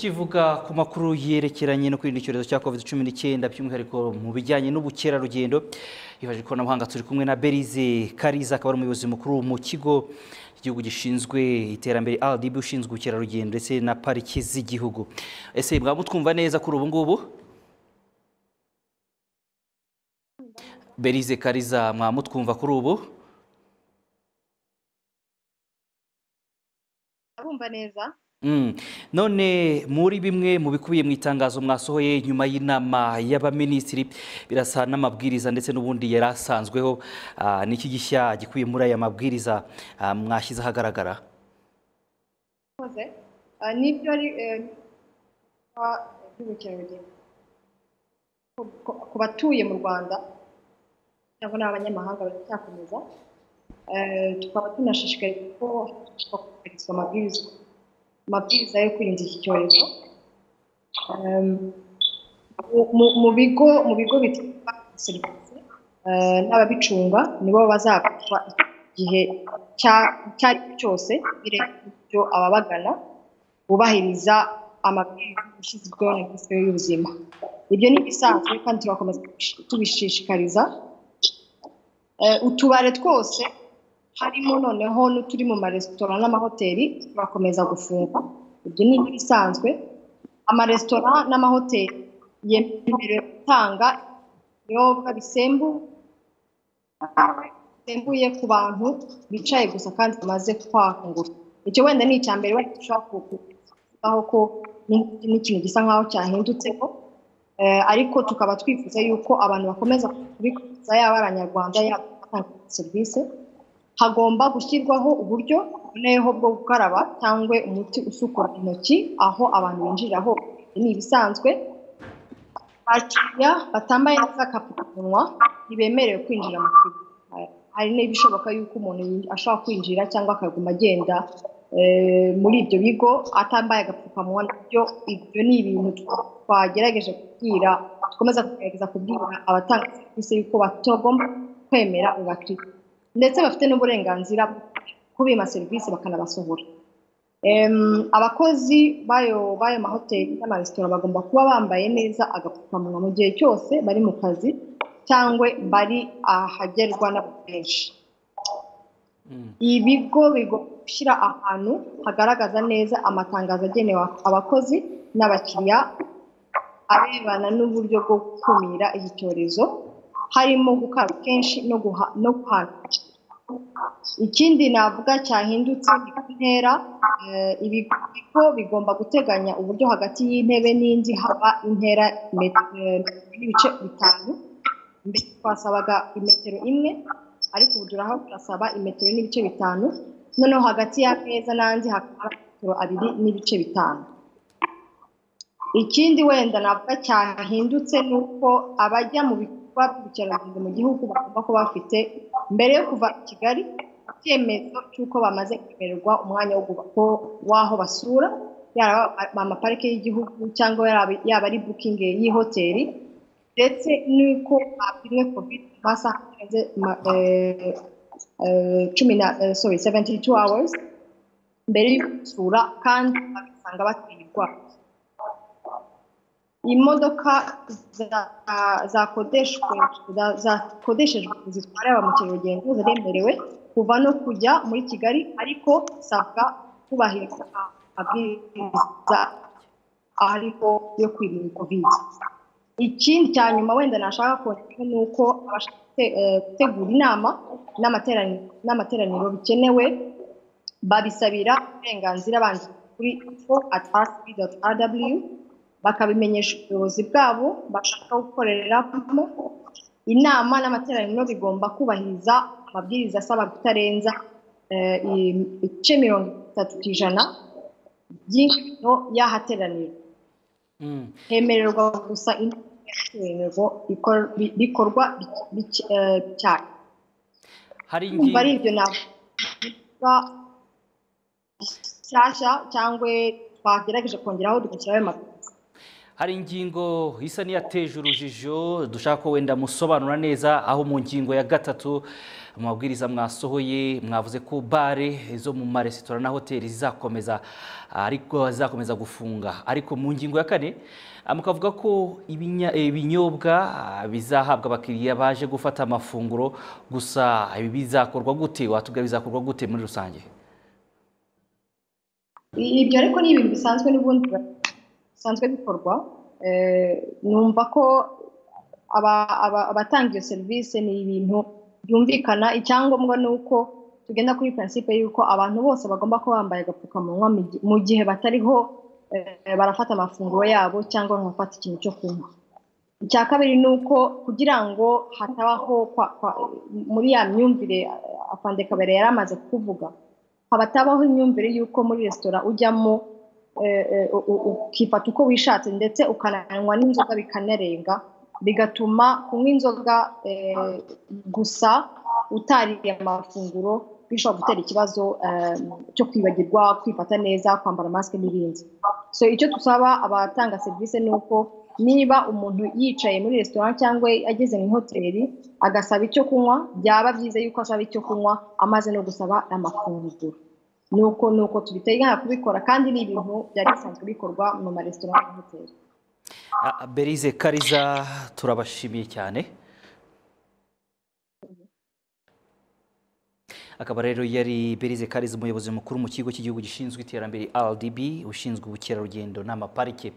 tukivuga ku makuru yerekeranye no kwirinda icyorezo cya covid cumi n'icyenda by'umwihariko mu bijyanye n'ubukerarugendo hifashishije ikoranabuhanga turi kumwe na berize kariza akaba ari umuyobozi mukuru mu kigo igihugu gishinzwe iterambere rdb ushinzwe ubukerarugendo ndetse na pariki z'igihugu ese mwaba mutwumva neza kuri ubu ngubu berize kariza mwaba mutwumva kuri ubu urumva neza none muri bimwe mu bikubiye mu itangazo mwasohoye nyuma y'inama y'abaminisitiri birasa n'amabwiriza ndetse n'ubundi yari asanzweho Ah, ni iki gishya gikubiye muri aya mabwiriza ah, mwashyize ahagaragara koze n'ibyo ari eh, ah, by'ubukerarugendo Ku- ku- ku batuye mu rwanda cyangwa n'abanyamahanga baracyakomeza Eh, tukaba tunashishikarizwa ko hashishwa kubahirizwa amabwiriza amabwiriza yo kwirinda iki cyorezo Em, mu- mu- mu bigo mu bigo bitanga serivisi eh, n'ababicunga nibo bazafatwa igihe cya- icyo ari cyo cyose birebye ibyo ababagana bubahiriza amabwiriza yashyizweho na minisiteri y'ubuzima ibyo ni ibisanzwe kandi turakomeza kubish- tubishishikariza Eh, utubare twose harimo noneho n'uturi mu maresitora n'amahoteli turakomeza gufunga ibyo ni ibisanzwe amaresitora n'amahoteli yemerewe gutanga ibinyobwa bisembuye bisembuye ku bantu bicaye gusa kandi bamaze kwahungura icyo wenda ni icya mbere wenda ushobora kuvugaho ko ni- ni ikintu gisa nk'aho cyahindutseho Eh, ariko tukaba twifuza yuko abantu bakomeza kubikurikiza yaba ari abanyarwanda yaba abatanga serivisi hagomba gushyirwaho uburyo buboneyeho bwo gukaraba cyangwa umuti usukura intoki aho abantu binjirira hose ni ibisanzwe abakiriya batambaye neza agapfukamunwa ntibemerewe kwinjira mu kigo Eh, hari n'ibishoboka yuko umuntu yinj- ashobora kwinjira cyangwa akaguma agenda eh, muri ibyo bigo atambaye agapfukamunwa nabyo ibyo ni ibintu twa- twagerageje kubwira dukomeza kugerageza kubwira abatanga serivisi yuko batagomba kwemera abakiriya ndetse bafite n'uburenganzira bwo kubima serivisi bakanabasohora Em, abakozi bayo bayo mahoteli n'amaresitora bagomba kuba bambaye neza agapfukamunwa mu gihe cyose bari mu kazi cyangwa bari ahagerwa n'abantu benshi Mm. ibigo bigomba gushyira ahantu hagaragaza neza amatangazo agenewe abakozi n'abakiriya arebana n'uburyo bwo gukumira iki cyorezo harimo gukaraba kenshi no guha- no guhana ikindi navuga cyahindutse ni ku ntera eh, ibigo ibigo bigomba guteganya uburyo hagati y'intebe n'indi haba intera met- eh, y'ibice bitanu mbere twasabaga imetero imwe ariko ubu turaho turasaba imetero n'ibice bitanu noneho hagati y'ameza n'andi hakaba metero abiri n'ibice bitanu ikindi wenda navuga cyahindutse ni uko abajya mu bikorwa by'ubukerarugendo mu gihugu bagomba kuba bafite mbere yo kuva i kigali icyemezo cy'uko bamaze kwemererwa umwanya wo guba- wo- w'aho basura yaba amaparike y'igihugu cyangwa yaba- yaba ari bukingi y'ihoteli ndetse n'uko bapimwe kovide mu masaha arenze ma- eh, eh, cumi na eh, sorry 72 hours mbere yo gusura kandi bagasanga bateye indwara imodoka za- zakodeshwe za- zakodeshejwe zitwara ba mukerarugendo ziremerewe kuva no kujya muri kigali ariko bisabwa kubahiriza amabwiriza ariho yo kwirinda kovide ikindi cya nyuma wenda nashaka kongera ni uko abashaka gute- eh, gutegura inama n'amaterani- n'amateraniro bikenewe babisabira uburenganzira bandika kuri info at rcb.rw bakabimenyesha ubuyobozi bwabo bashaka gukoreramo inama n'amateraniro bigomba kubahiriza amabwiriza asaba kutarenza eh, i- ibice mirongo itatu ku ijana by'ingano y'ahateranira Mm. hemererwa gusa intego bikorwa bike- eh, cyane hari kumva ari ingingo ibyo navuga bishyashya cyangwa twagerageje kongeraho dukurikiza ayo mabwiriza hari ingingo isa n'iyateje urujijo dushaka ko wenda musobanura neza aho mu ngingo ya gatatu mu mabwiriza mwasohoye mwavuze ko bare zo mu maresitora na hoteli zizakomeza ariko zizakomeza gufunga ariko mu ngingo ya kane ah, mukavuga ko ibinya- eh, ibinyobwa ah, bizahabwa abakiriya baje gufata amafunguro gusa ibi bizakorwa gute watubwira bizakorwa gute muri rusange ibyo ariko ni ibintu bisanzwe n'ubundi bisanzwe bikorwa Eh, numva ko aba- aba- abatanga iyo serivisi ni ibintu byumvikana icyangombwa ni uko tugenda kuri prinsipe y'uko abantu bose bagomba kuba bambaye agapfukamunwa mu gi- mu gihe batariho eh, barafata amafunguro yabo cyangwa bagafata ikintu cyo kunywa icya kabiri ni uko kugira ngo hatabaho kwa- kwa- muri ya myumvire eh, afande kabere yari amaze kuvuga habatabaho imyumvire y'uko muri resitora ujyamo eh, eh, u- u- ukifata uko wishatse ndetse ukananywa n'inzoga bikanarenga bigatuma kunywa inzoga eh, gusa utariye amafunguro bishobora gutera ikibazo eh, cyo kwibagirwa kwifata neza kwambara masike n'ibindi so icyo dusaba abatanga serivisi ni uko niba umuntu yicaye muri resitora cyangwa ageze mu ihoteli agasaba icyo kunywa byaba byiza yuko asaba icyo kunywa amaze no gusaba amafunguro nuko nuko tubiteganya kubikora kandi ni ibintu byari bisanzwe bikorwa mu maresitora n'amahoteli Ah, Berize Kariza turabashimiye cyane akaba rero yari Berize Kariza umuyobozi mukuru mu kigo cy'igihugu gishinzwe iterambere RDB ushinzwe ubukerarugendo n'amaparike